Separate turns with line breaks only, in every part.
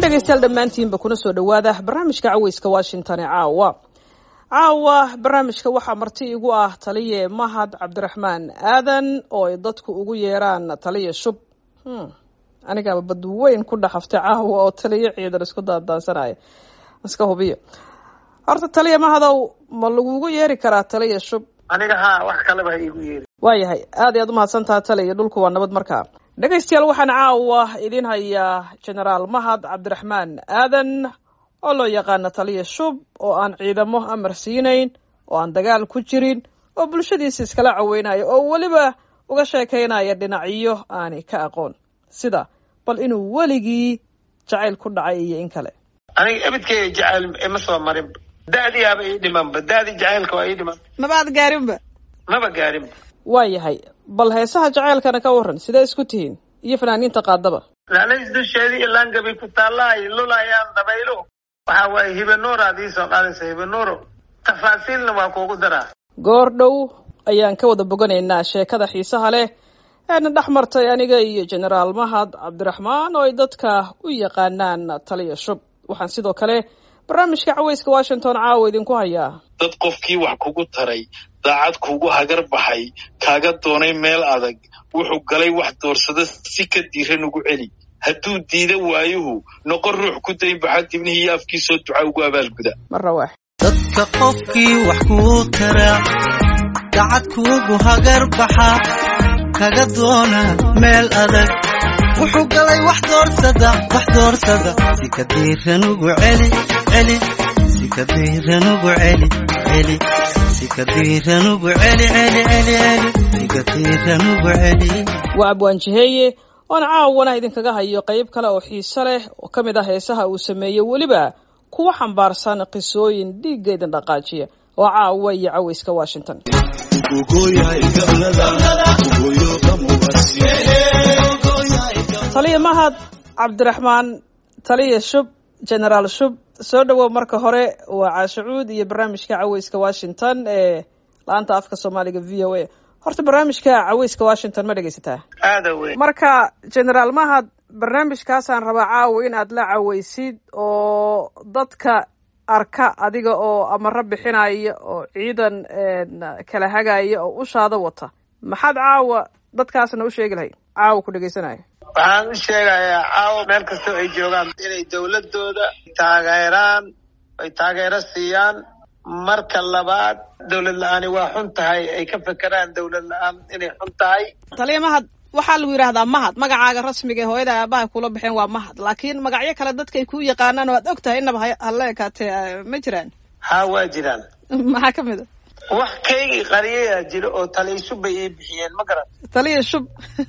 dhegaystayaal dhammaantiinba kuna soo dhowaada barnaamijka caweyska washington ee caawa caawa barnaamijka waxaa marti igu ah taliye mahad cabdiraxmaan aadan oo ay dadku ugu yeeraan taliye shub anigaaba badweyn ku dhaxaftay caawa oo taliye ciidan isku daandaansanaya iska hubiyo horta taliye mahadow ma lagugu yeeri karaa taliye shub
aniga haa wax kaleba ha iigu yeeri
waayahay aad iy aad umahadsantaha taliye dhulku waa nabad markaa dhegaystayaal waxaan caawa idiin hayaa genaraal mahad cabdiraxmaan aadan oo loo yaqaano taliya shub oo aan ciidamo amar siinayn oo aan dagaal ku jirin oo bulshadiisa iskala caweynaya oo weliba uga sheekaynaya dhinacyo aanay ka aqoon sida bal inuu weligii jacayl ku dhacay iyo in kale
aniga ebidkeyga jacayl ima soo marinba da'diyaaba ii dhimanba da'dii jacaylka waa ii dhiman
mabaad gaarinba
maba gaarinba
waayahay bal heesaha jacaylkana ka waran sidee isku tihiin iyo fanaaniinta qaadaba
laalays dusheedii ilaangabay ku taallaahay lulayaan dabaylo waxaa waaye hibanuuraad ii soo qaadaysa hibanuuro tafaasiilna waa kuugu daraa
goor dhow ayaan ka wada boganaynaa sheekada xiisaha leh eena dhex martay aniga iyo genaraal mahad cabdiraxmaan oo ay dadka u yaqaanaan taliya shub waxaan sidoo kale barnaamijka caweyska washington caawa idinku hayaa
dad qofkii wax kugu taray daacad kuugu hagar baxay kaaga doonay meel adag wuxuu galay wax doorsada si ka diiran ugu celi hadduu diida waayuhu noqon ruux ku dayn baxa dibnihii iyo afkiisoo duca ugu abaalguda
marra waax
dadka qofkii wax kuu taraa dacad kuugu hagar baxa kaga doona meel adag wuxuu galay wax doorsada wax doorsada si ka diiran ugu celi celi si ka diiran ugu celi celi si ka diiran ugu celi celi celi celi si ka diiran ugu celi
waa abwaanjiheeye oona caawana idinkaga hayo qayb kale oo xiise leh oo ka mid ah heesaha uu sameeyey weliba kuwa xambaarsan qisooyin dhiigga idin dhaqaajiya oo caawa iyo caweyska washington taliya mahad cabdiraxmaan taliya shub genaraal shub soo dhowow marka hore waa caashacuud iyo barnaamijka caweyska washington ee la-anta afka soomaaliga v o a horta barnaamijka caweyska washington ma dhegaysataa
aada weyn
marka genaraal mahad barnaamijkaasaan rabaa caawa in aad la caweysid oo dadka arka adiga oo amaro bixinaya oo ciidan kala hagaya oo ushaada wata maxaad caawa dadkaasna u sheegi lahayd caawa ku dhegaysanaya
waxaan u sheegayaa caawa meel kastoo ay joogaan inay dawladooda taageeraan ay taageero siiyaan marka labaad dawlad la-aani waa xun tahay ay ka fekeraan dawlad la-aan inay xun tahay
taliya mahad waxaa lagu yidhahdaa mahad magacaaga rasmiga ee hooyada aabaha kula baxeen waa mahad laakiin magacyo kale dadkay ku yaqaanaan oo aad og tahay inaba hala ekaatee ma jiraan
haa waa jiraan
maxaa ka mid a
wax kaygii qariyayaa jira oo taliya shub bay ii bixiyeen ma garan
taliya shub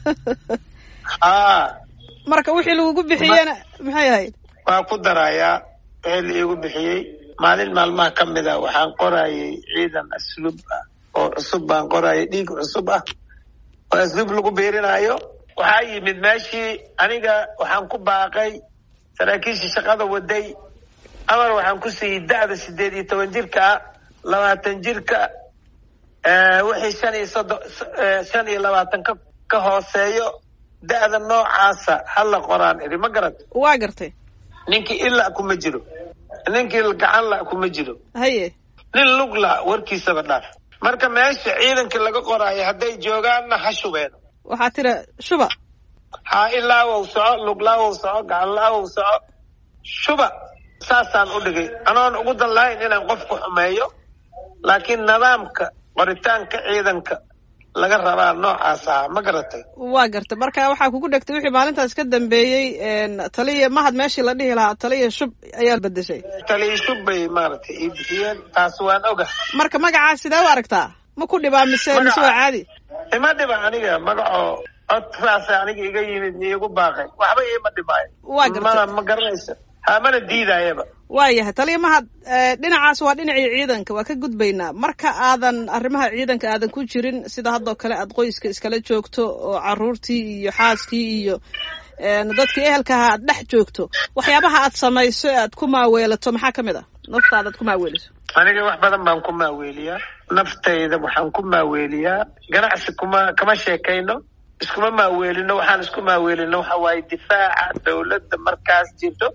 haa
marka wixii lagugu bixiyena maxay ahayd
waa ku darayaa wixii la iigu bixiyey maalin maalmaha ka mid a waxaan qorayay ciidan asluub ah oo cusub baan qorayay dhiig cusub ah oo asluub lagu biirinaayo waxaa yimid meeshii aniga waxaan ku baaqay saraakiishii shaqada waday amar waxaan ku siiyey da'da sideed iyo toban jirka ah labaatan jirka wixii shan iyo soddon shan iyo labaatan ka ka hooseeyo da'da noocaasa hala qoraan idhi ma garat
waa gartay
ninkii ila kuma jiro ninkii gacan la kuma jiro
haye
nin lug la warkiisaba dhaaf marka meesha ciidankii laga qoraayo hadday joogaanna ha shubeen
waxaa tira shuba
haa ilaawow soco luglaawow soco gacanlaawow soco shuba saasaan u dhigay anoon ugu dan lahayn inaan qofku xumeeyo laakiin nidaamka qoritaanka ciidanka laga rabaa noocaas ahaa ma garatay
waa gartay marka waxaa kugu dhegtay wixii maalintaas ka dambeeyey taliya mahad meeshii la dhihi lahaa taliya shub ayaa bedeshay
taliya shub bay maaragtay ii bixiyeen taas waan oga
marka magacaa sidee u aragtaa ma ku dhibaa mise mise waa caadi
ima dhiba aniga magacoo cod saasa aniga iga yimid iigu baaqay waxba iima dhibaayo
waa gartay
mana ma garanaysa ha mana diidaayaba
waayahay taliya mahad dhinacaas waa dhinacii ciidanka waa ka gudbaynaa marka aadan arrimaha ciidanka aadan ku jirin sida haddoo kale aad qoyska iskala joogto oo caruurtii iyo xaaskii iyo dadkii ehelkaha aad dhex joogto waxyaabaha aad samayso ee aad ku maaweelato maxaa ka mid ah naftaada aad ku maaweeliso
aniga wax badan baan ku maaweeliyaa naftayda waxaan ku maaweeliyaa ganacsi kuma kama sheekayno iskuma maaweelino waxaan isku maaweelino waxa waaye difaaca dawladda markaas jirto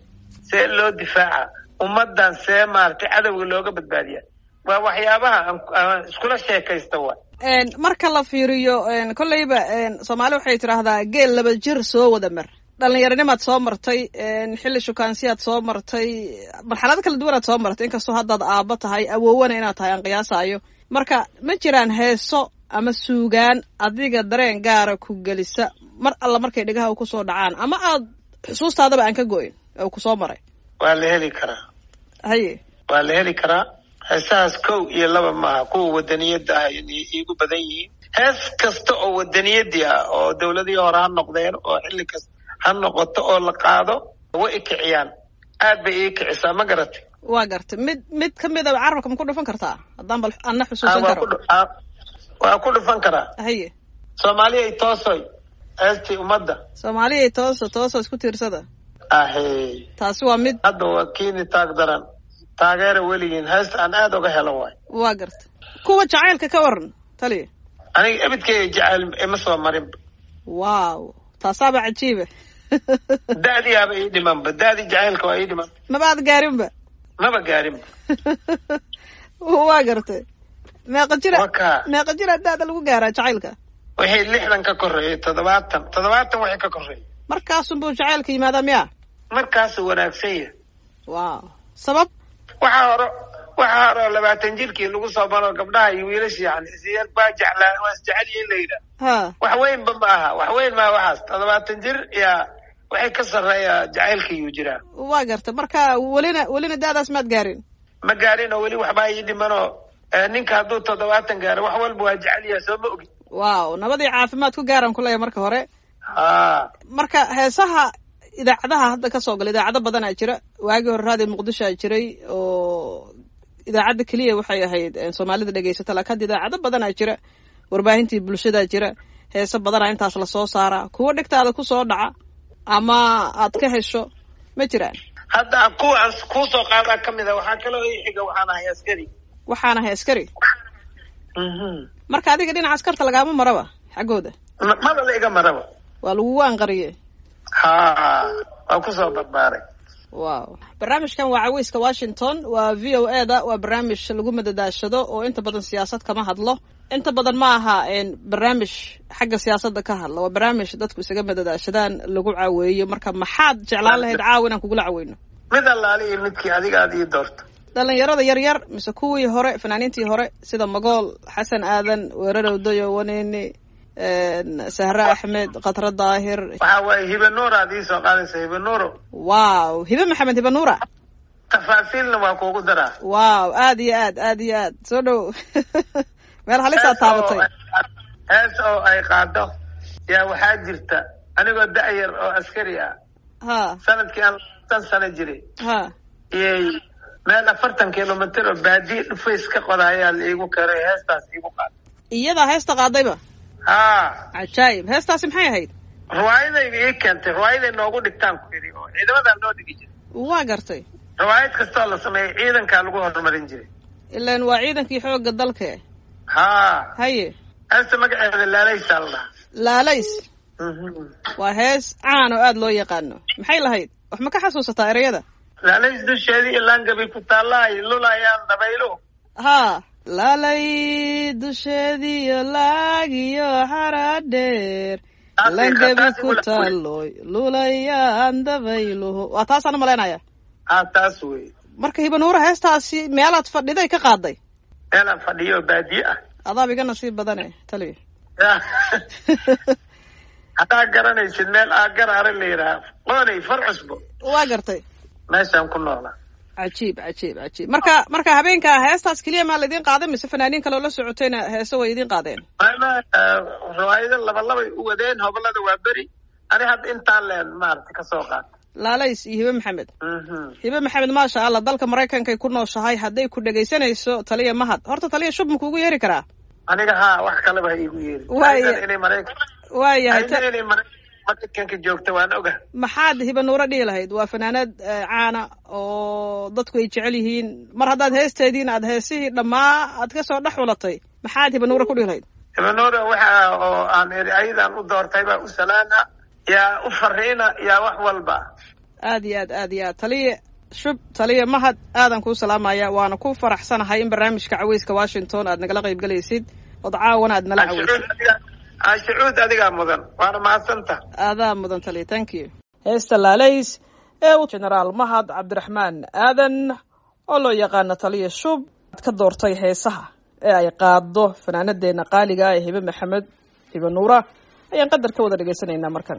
see loo difaaca ummadan see maaragtay cadowga looga badbaadiya waa waxyaabaha aan iskula sheekaysta wa
marka la fiiriyo kolleyba soomaali waxay tidhaahdaa geel laba jir soo wada mar dhallinyaranimaad soo martay xilli shukaansiyaad soo martay marxalado kala duwanaad soo martay inkastoo haddaad aabbo tahay awoowana inaad tahay aan qiyaasaayo marka ma jiraan heeso ama suugaan adiga dareen gaara ku gelisa mar alla markay dhegaha u kusoo dhacaan ama aad xusuustaadaba aan ka goyn oo kusoo maray
waa la heli karaa
haye
waa la heli karaa heesahaas kow iyo laba maaha kuwa wadaniyadda ah iigu badan yihiin hees kasta oo wadaniyadii ah oo dawladihii hore ha noqdeen oo xilli kasta ha noqoto oo la qaado way ikiciyaan aad bay ii kicisaa ma garatay
waa gartay mid mid ka mid a carabka ma ku dhufan kartaa haddaan bal ana xusuusan karo
waa ku dhufan karaa
haye
soomaaliyay toosoy heestii ummadda
soomaaliyay tooso tooso isku tiirsada
ahe
taasi waa mid
hadda waa kiini taag daran taageera weligiin heesta aan aada uga helo waay
waa gartay kuwa jacaylka ka waran taliya
aniga ebidkeyga jacayl ima soo marinba
wow taasaaba cajiiba
da'diyaaba ii dhimanba da'dii jacaylka waa ii dhiman
maba aad gaarinba
maba gaarinba
waa gartay meeqa jira
waka
meeqa jira da'da lagu gaaraa jacaylka
wixii lixdan ka koreeyay toddobaatan toddobaatan wixii ka koreeyay
markaasunbuu jacaylka yimaadaa miya
markaasuu wanaagsan yahay
wow sabab
waxaa hore waxaa hore oo labaatan jirkii lagu soo maro gabdhaha iyo wiilasha yani isiyar baa jeclaa waa isjecel yihiin la yidhaah
ha
wax weynba ma aha wax weyn maaha waxaas toddobaatan jir yaa waxay ka sarreeya jacaylkayuu jiraa
waa gartay marka welina welina da'daas maad gaarin
ma gaarin oo weli waxbaa ii dhimanoo ninka hadduu toddobaatan gaaro wax walba waa jecel yahay soo ma ogin
wow nabadii caafimaad ku gaaran kuleeya marka hore
ha
marka heesaha idaacadaha hadda ka soo gala idaacado badanaa jira waagii hore raadiyo muqdishoa jiray oo idaacadda keliya waxay ahayd soomaalida dhegeysata laakin hadda idaacado badanaa jira warbaahintii bulshadaa jira heese badanaa intaas lasoo saaraa kuwo dhegtaada kusoo dhaca ama aad ka hesho ma jiraan
hadda kuwaan kuu soo qaadaa ka mid a waxaa kaloo ii xiga waxaan ahay askari
waxaan ahay askari marka adiga dhinaca askarta lagaama maraba xaggooda
maba la iga maraba
waa lagugu anqariye
ha waa kusoo barbaaray
wow barnaamijkan waa caweyska washington waa v o e da waa barnaamij lagu madadaashado oo inta badan siyaasad kama hadlo inta badan ma aha barnaamij xagga siyaasadda ka hadla waa barnaamij dadku isaga madadaashadaan lagu caweeyo marka maxaad jeclaan lahayd caawa inaan kugula caweyno
mid allaali iyo midkii adiga aad ii doorto
dhalinyarada yar yar mise kuwii hore fanaaniintii hore sida magool xasan aadan weerarow dayo waneyne sahre axmed khatre daahir
waxaa waaye hibe nuura ad ii soo qaadaysa hibe nuuro
wow hibe maxamed hibe nuura
tafaasiilna waa kuugu daraa
wow aad iyo aad aad iyo aad soo dhow meel halisaa taabatay
hees oo ay qaado yaa waxaa jirta anigoo da'yar oo askari ah
ha
sanadkii aan tan sano jiray
ha
iyay meel afartan kilomitr oo baadiye dhufays ka qodayaa la iigu keray heestaas iigu qaada
iyadaa heesta qaadayba
ha
cajaayib heestaasi maxay ahayd
riwaayadayda ii keentay riwaayaday noogu dhigtaan ku yidhi oo ciidamadaa noo dhigi jiray
waa gartay
riwaayad kastoo la sameeyay ciidankaa lagu horumarin jiray
ilaan waa ciidankii xoogga dalka
ha
haye
heesta magaceeda laalaysaa la dhahaa
laalays waa hees caan oo aada loo yaqaano maxay lahayd wax ma ka xasuusataa ereyada
laalays dusheedii ilaangabay ku taallaayo lulayaan dabayluhu
ha laalay dusheediyo laagiyo xaradheer langabi ku taaloy lulayaan dabayluhu waa taasaan umalaynaya
ha taas wey
marka hibanuura heestaasi meelaad fadhiday ka qaaday
meelaan fadhiyo oo baadiye ah
adaab iga nasiib badane taliya
haddaa garanaysid meel aagaraare la yidhaha qoonay far cusbo
waa gartay
meeshaan ku noolaa
cajiib cajiib cajiib marka marka habeenka heestaas keliya maa laydin qaaday mise fanaaniin kaleo la socotayna heese way idin qaadeen
riwaayado labalabay u wadeen hobolada waa beri ani hadda intaan leen maarata kasoo qaata
laalays iyo hibe maxamed hibe maxamed maasha allah dalka maraykankay ku nooshahay hadday ku dhegaysanayso taliya mahad horta taliya shub ma kuugu yeeri karaa
aniga haa wax kaleba ha iigu yeeri
Waaya.
Aydan inay maraykan
waayahay ta-
aydan inay Mara- maraykanka joogta waan oga
maxaad hibe nuuro dhihi lahayd waa fanaanad eh, caana oo dadku ay jecel yihiin mar haddaad heesteediin aad heesihii dhammaa aad kasoo dhex xulatay maxaad hibe nuuro ku dhihi lahayd
ibanora waxa oo aan eri ayadan u doortay baa u salaana yaa u fariina yaa wax walba
aad iyo aad aad iyo aad taliya shub taliya mahad aadan kuu salaamaya waana ku faraxsanahay in barnaamijka caweyska washington aad nagala qayb galaysid ood caawana aad nala caweysid
shucuud adigaa mudan waana mahadsanta
aadaa mudan taliya thank you heesta laalays ee u genaraal mahad cabdiraxmaan aadan oo loo yaqaano taliya shub ad ka doortay heesaha ee ay qaado fanaanadeena qaaliga ee hibe maxamed hibe nuura ayaan qadar ka wada dhegaysanaynaa markan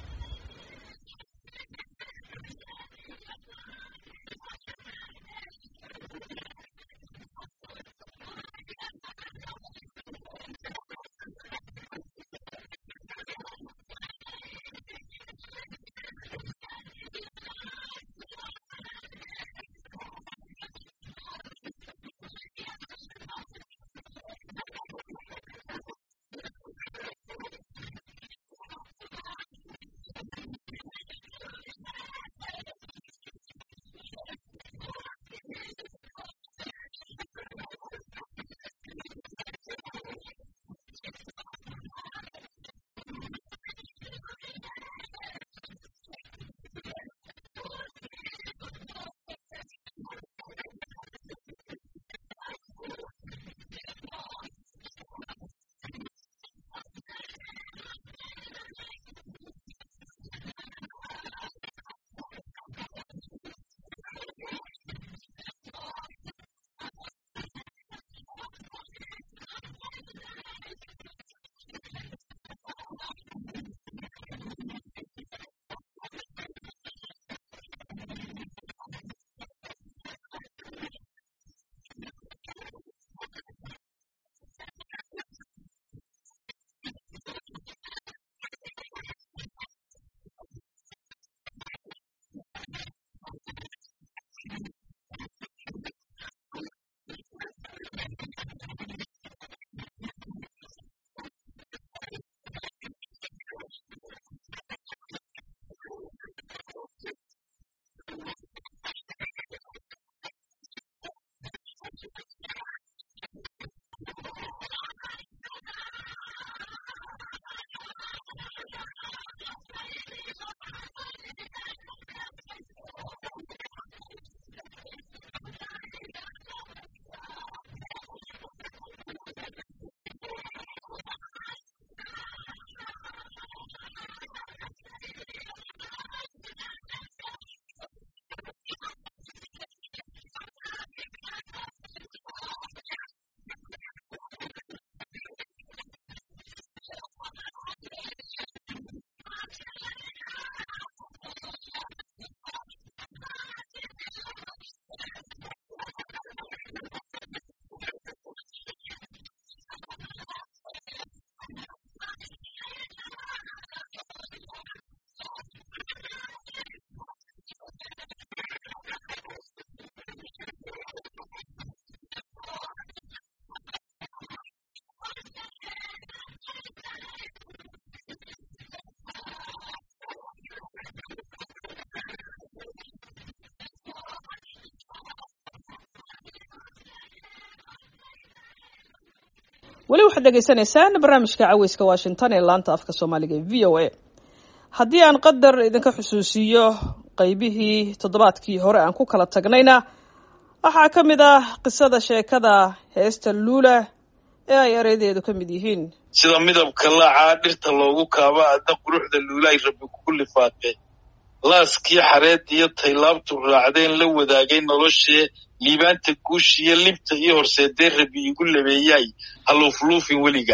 weli waxaad dhegaysanaysaan barnaamijka caweyska washington ee laanta afka soomaaliga ee v o a haddii aan qadar idinka xusuusiyo qeybihii toddobaadkii hore aan ku kala tagnayna waxaa ka mid ah qisada sheekada heesta luula ee ay ereydeedu ka mid yihiin
sida midabka laacaa dhirta loogu kaaba adda quruxda luulaay rabbi kugu lifaaqe laaskii xareediyo taylaabtu raacdeen la wadaagay noloshee liibaanta guushiyo libta iyo horseedee rabbi igu labeeyaay haluufluufin weliga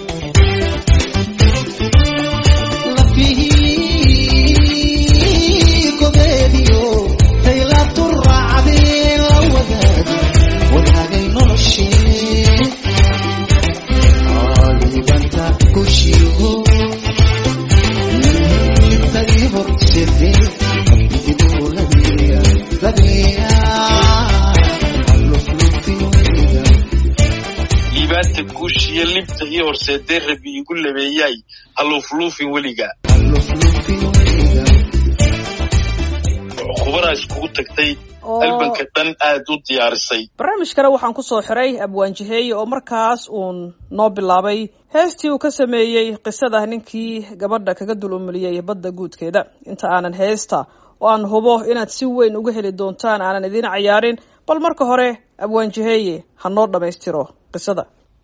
Lapi
libta ii horseedee rabi igu labeeyaay haluufluufin weliga khubaraa iskugu tagtay albanka dhan aad u diyaarisay
barnaamijkana waxaan ku soo xiray abwaanjiheeye oo markaas uun noo bilaabay heestii uu ka sameeyey qisada ninkii gabadha kaga dul umuliyey badda guudkeeda inta aanan heesta oo aan hubo inaad si weyn uga heli doontaan aanan idiin cayaarin bal marka hore abwaanjiheeye ha noo dhammaystiro qisada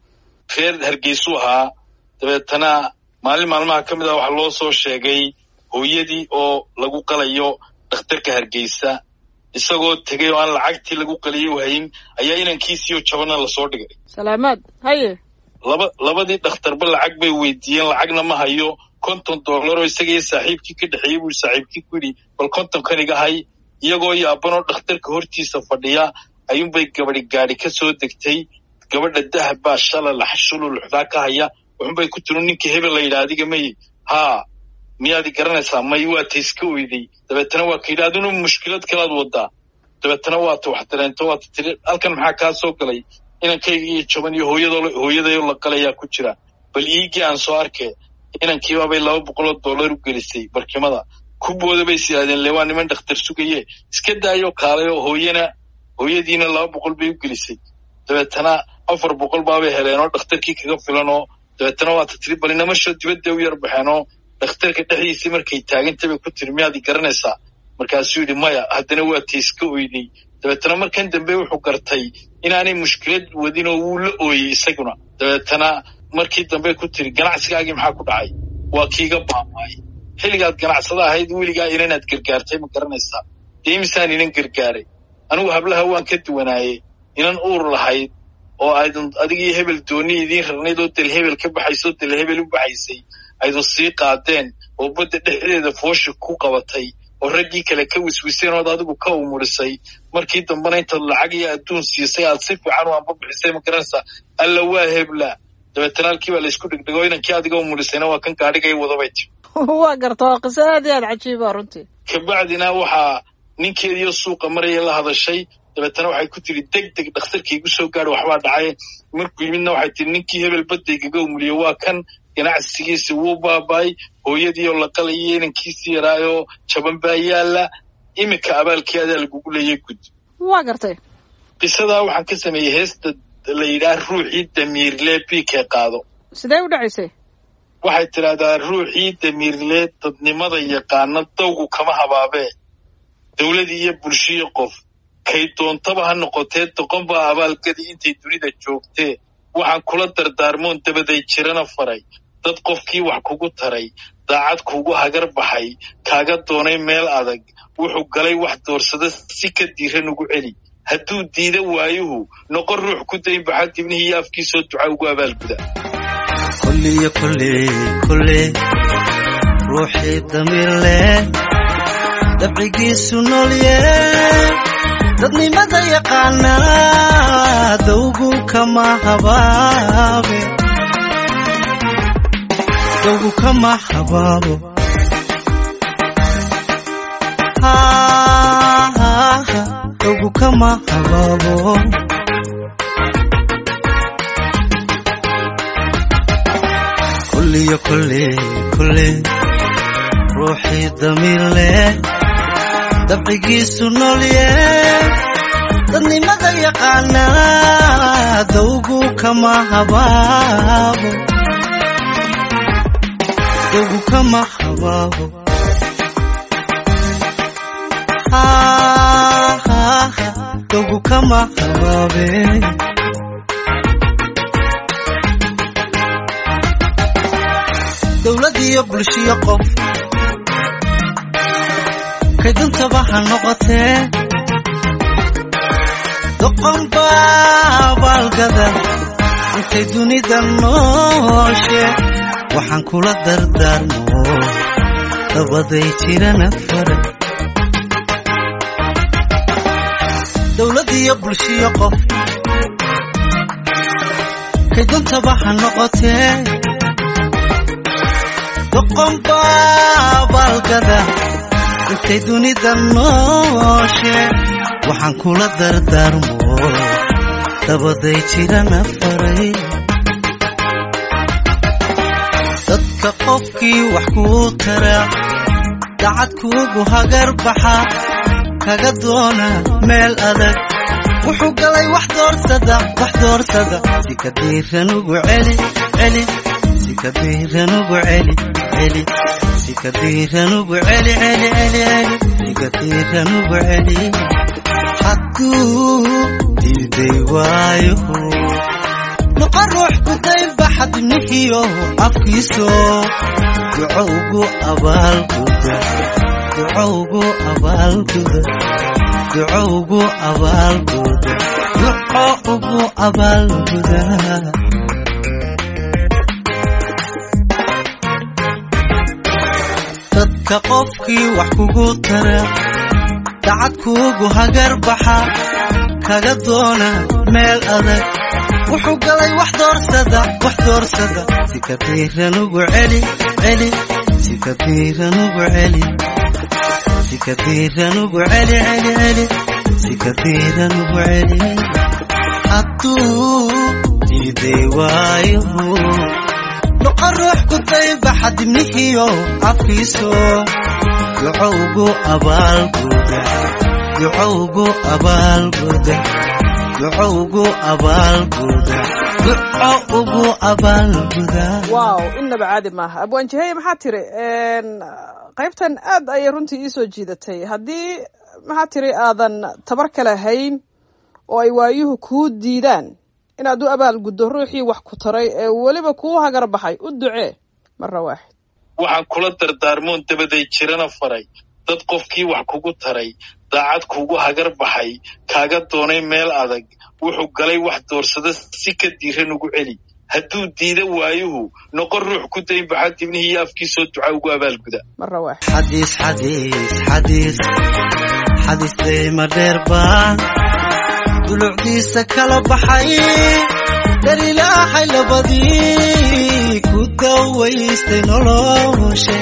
reer hargeysuu ahaa dabeetana maalin maalmaha ka mid ah waxaa loo soo sheegay hooyadii oo lagu qalayo dhakhtarka hargeysa isagoo tegay oo aan lacagtii lagu qaliyo hayn ayaa inankiisiioo jabana lasoo dhigay
salaamaad haye
laba labadii dhakhtarba lacag bay weydiiyeen lacagna ma hayo konton dollar oo isaga iyo saaxiibkii ka dhexeeyey buu saaxiibkii ku yidhi bal kontonkan iga hay iyagoo yaabanoo dhakhtarka hortiisa fadhiya ayuunbay gabadi gaadhi ka soo degtay gabadha dahab baa shalalax shululuxdaa ka haya wuxunbay ku tiri ninkii hebel la yidhi adiga may haa miyaadi garanaysaa may waa ta iska oyday dabeetana waa ka yidhi aduna mushkilad kalaad wadaa dabeetana waata wax dareento waata tiri halkan maxaa kaa soo galay inankayga iyo jaban iyo hooyadoo hooyadayoo la qalayaa ku jira bal iigii aan soo arkee inankiibaabay laba boqoloo dollar u gelisay barkimada kubooda bay is yidhahdeen le waa niman dhakhtar sugaye iska daayoo kaalay oo hooyana hooyadiina laba boqol bay u gelisay dabeetana afar boqol baabay heleen oo dhakhtarkii kaga filan oo dabeetana waata tiri bal inamasho dibadda u yar baxeen oo dhakhtarka dhexdiisii markay taagantay bay ku tiri miyaad garanaysaa markaasuu yidhi maya haddana waa ta iska oyday dabeetana markan dambe wuxuu gartay inaanay mushkilad wadin oo wuu la ooyey isaguna dabeetana markii dambe ku tiri ganacsigaagii maxaa ku dhacay waa kiiga baamaay xilligaad ganacsada ahayd weligaa inanaad gargaartay ma garanaysaa dee imisaan inan gargaaray anigu hablaha waan ka duwanaayey inan uur lahayd oo aydun adigii hebel dooni idiin rarnayd oo del hebel ka baxaysay oo del hebel u baxaysay aydun sii qaadeen oo badda dhexdeeda foosha ku qabatay oo raggii kale ka wiswiseen ood adigu ka umurisay markii dambena intaad lacag iyo adduun siisay aad si fiican u anbabixisay ma garanaysaa alla waa hebla dabeetana halkii baa laysku dhegdhego inankii adiga umurisayna waa kan gaadhiga i wadabay ti
waa garta waa qiso aad iyo aad cajiiba runtii
kabacdina waxaa ninkeediiyo suuqa maraya la hadashay dabeetana waxay ku tiri deg deg dhakhtarka igu soo gaadha waxbaa dhacay markuu yimidna waxay tiri ninkii hebel baddaygaga umuliye waa kan ganacsigiisi wuu baaba'ay hooyadii oo la qalayay inankiisii yaraayoo jaban baa yaalla iminka abaalkii adaa lagugu leeyay gud
waa gartay
qisadaa waxaan ka sameeyey heesta la yidhaah ruuxii damiirle biikee qaado
sidee u dhacaysay
waxay tidhaahdaa ruuxii damiirle dadnimada yaqaana dawgu kama habaabee dawladii iyo bulshiyo qof kay doontaba ha noqotee doqon baa abaalgadi intay dunida joogtee waxaan kula dardaarmoon dabaday jirana faray dad qofkii wax kugu taray daacad kuugu hagar baxay kaaga doonay meel adag wuxuu galay wax doorsada si ka diiran ugu celi hadduu diida waayuhu noqon ruux ku dayn baxa dibnihii iyo afkiisoo duca ugu abaalguda
kulliyo kulley kulley ruuxii damiir leh dabcigiisu noolye dadnimada yaqaana dawgu kama habaabe dawgu kama habaabo dawgu kama habaabo kulliyo kulley kulley ruuxii damiir leh dabcigiisu noolye dadnimada yaqaana dawgu kama habaabo dawgu kama habaabo dawgu kama habaabe dawladiyo bulshiyo qof kaduntaba ha noqotee doqon baabaalgada intay dunida nooshe waxaan kula dardaarmo dabaday jirana fara dawladiyo bulshiyo qof kaduntaba ha noqotee doqon baabaalgada intay dunida nooshe waxaan kula dardaarmo dabaday jirana faray dadka qofkii wax kuu tara dacad kuugu hagar baxa kaga doona meel adag wuxuu galay wax doorsada wax doorsada si ka diiran ugu celi celi si ka diiran ugu celi celi si ka diiran ugu celi celi celi celi si ka diiran ugu celi hadduu diiday waayo noqo ruux ku daynba xadnihiyo afkiiso duco ugu abaalguda duco ugu abaalguda duco ugu abaalguda duco ugu abaalguda dadka qofkii wax kugu tara dacad kuugu hagar baxa kaga doona meel adag wuxuu galay wax doorsada wax doorsada si ka diiran ugu celi celi si ka diiran ugu celi si ka diiran ugu celi celi celi si ka diiran ugu celi hadduu diiday waayo noqo ruux ku dayba xadibnihiyo afkiiso duco ugu abaalguda duco ugu abaalguda duco ugu abaalguda duco ugu abaalguda
wow innaba caadi maaha abwaanjaheye maxaa tiri qaybtan aad ayay runtii iisoo jiidatay haddii maxaa tiri aadan tabar kale hayn oo ay waayuhu kuu diidaan inaad u abaalguddo ruuxii wax ku taray ee weliba kuu hagar baxay u ducee marra waaxid
waxaan kula dardaarmoon dabaday jirana faray dad qofkii wax kugu taray daacad kuugu hagar baxay kaaga doonay meel adag wuxuu galay wax doorsada si ka diiran ugu celi hadduu diida waayuhu noqon ruux ku daynbaxa dibnihii iyo afkiisoo duca ugu abaalguda
marra waaxid
xadiis xadiis xadiis xadiis deyma dheer baan dulucdiisa kala baxay dar ilaahay labadii ku dawaystay noloshe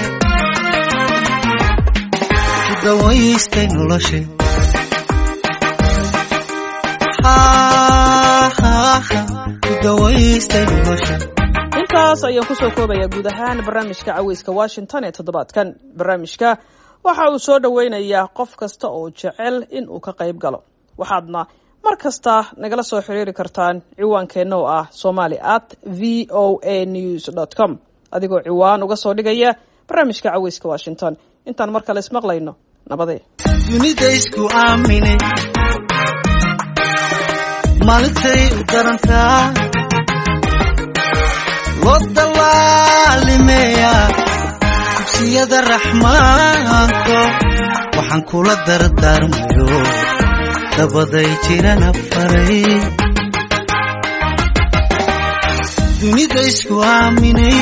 ku dawaystay noloshe ku dawaystay noloshe
intaas ayaan kusoo koobayaa guud ahaan barnaamijka caweyska washington ee toddobaadkan barnaamijka waxa uu soo dhoweynayaa qof kasta oo jecel in uu ka qayb galo waxaadna mar kasta nagala soo xiriiri kartaan ciwaankeenna oo ah somali at v o a news dot com adigoo ciwaan uga soo dhigaya barnaamijka caweyska washington intaan mar kale ismaqlayno nabadee
dunida isku aaminay maalintay u darantaa loo dallaalimeeyaa dugsiyada raxmaanko waxaan kula dardaarmayo dabaday jirana faray dunida isku aaminay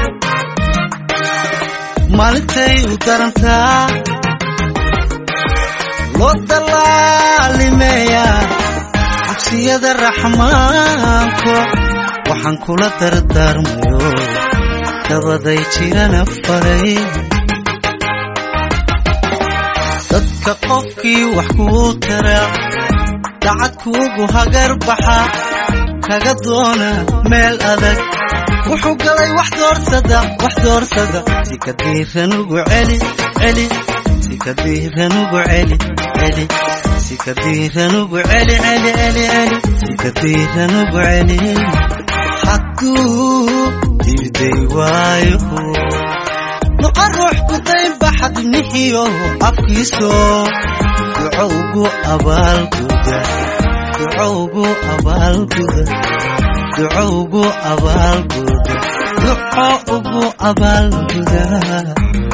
maalintay u darantaa loo dallaalimeeyaa dugsiyada raxmaanko waxaan kula dardaarmayo dabaday jirana faray dadka qofkii wax kuu tara dacad kuugu hagar baxa kaga doona meel adag wuxuu galay wax doorsada wax doorsada si ka diiran ugu celi celi si ka diiran ugu celi celi si ka diiran ugu celi celi celi celi si ka diiran ugu celi hadduu diiday waayo noqo ruux ku daynba xadnihiyo afkiiso duco ugu abaalguda duco ugu abaalguda duco ugu abaalguda duco ugu abaalguda